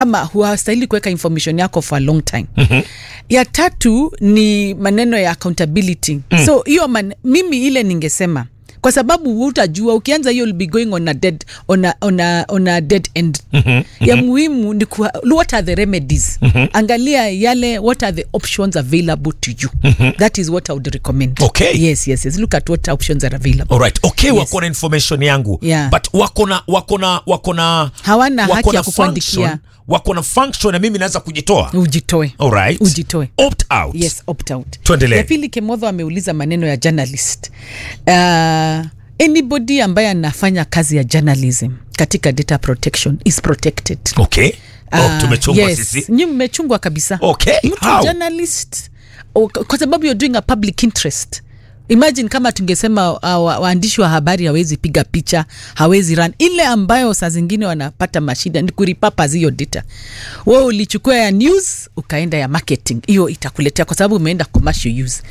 ama huwastahili kuweka information yako for a long time mm-hmm. ya tatu ni maneno ya accountability mm. so hiyo man, mimi ile ningesema kwa sababu hutajua ukianza hiyo will be going on a dead, on a, on a, on a dead end mm-hmm. ya muhimu ni kuha, what are the remedies mm-hmm. angalia yale what are the options available to you mm-hmm. that is what i would recommend Okay. yes yes yes look at what options are available Alright, okay, Yes. wako na information yangu Yeah. but wako na wako na wako na Hawana wako haki na ya kukuandikia. function- wako na function na mimi naweza kujitoa ujitoe Alright. ujitoe opt out yes opt out Tuendelee. ya pili kemodho ameuliza maneno ya journalist uh, anybody ambaye anafanya kazi ya journalism katika data protection is protected okay oh, Ah, tumechungwa yes. sisi Nyi mmechungwa kabisa Okay, mtu how? journalist o- kwa sababu you're doing a public interest imagine kama tungesema uh, wa- waandishi wa habari hawezi piga picha hawezi run ile ambayo saa zingine wanapata mashida ni kuripapaz hiyo data we ulichukua ya news ukaenda ya marketing hiyo itakuletea kwa sababu umeenda commercial use